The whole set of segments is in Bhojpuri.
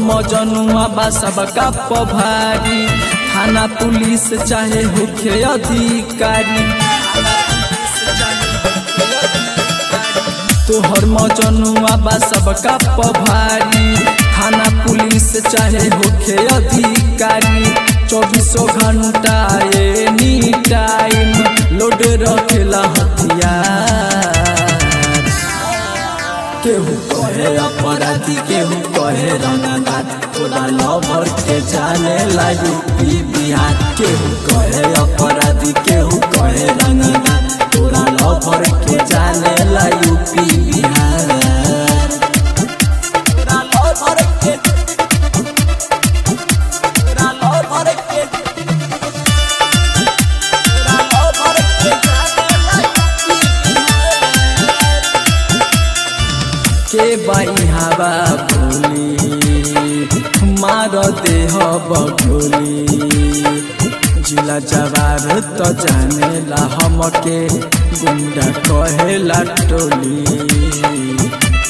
मजनुआ बा सबका पभारी थाना पुलिस चाहे होखे अधिकारी तोहर मजनुआ बा सबका पभारी थाना पुलिस चाहे होखे अधिकारी चौबीसों घंटा एनी टाइम लोड रखेला हथियार केहू कहे अपराधी केहू कहे रंगदार तोरा लवर के जाने ला यूपी बिहार केहू कहे अपराधी केहू कहे रंगदार तोरा लवर के जाने ला यूपी बिहार तोरा लवर के तोरा लवर के तोरा लवर के जाने ला यूपी बिहार के बाई हवा बोली मार देह बगोली जिला जवार तो जानेला हमके गुंडा कहेला टोली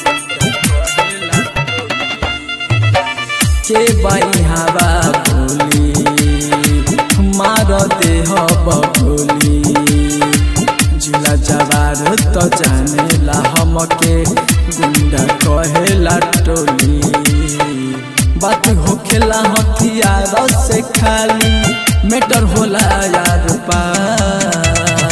के बाई हवा बोली मार देह बगोली जिला जवार तो जानेला हमके गुंडा कहेला टोली बात होखेला हथियार से खाली मेटर होला यार पार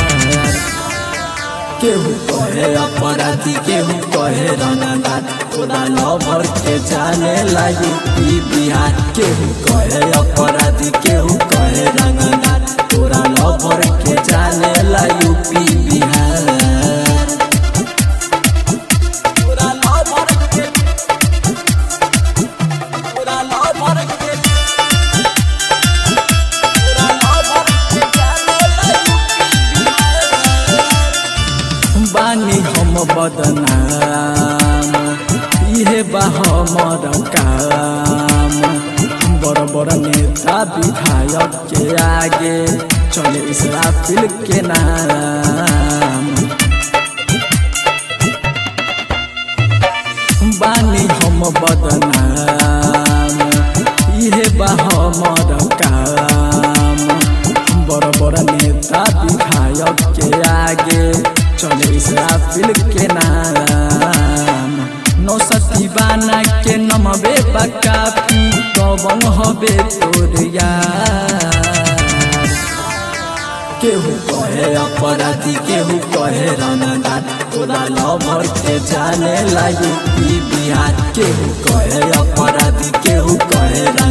केहू कहे अपराधी केहू कहे रंगदार तोरा लवर के जाने ला यूपी बिहार केहू कहे अपराधी केहू कहे रंगदार तोरा लवर के जाने ला यूपी बिहार तोरा लवर के तोरा लवर के तोरा लवर के जाने ला यूपी बिहार बानी हम बदनाम इहे बा हमर काम बड़ बड़ नेता विधायक के आगे चले इसराफिल के नाम बानी हम बदनाम इहे बा हमर काम बड़ बड़ नेता विधायक के आगे चले इसराफिल के नाम नौसती बाना के नमबे बकाफी कवन हबे तोर यार केहू कहे अपराधी केहू कहे रंगदार तोरा लवर के जाने ला यूपी बिहार केहू कहे अपराधी केहू कहे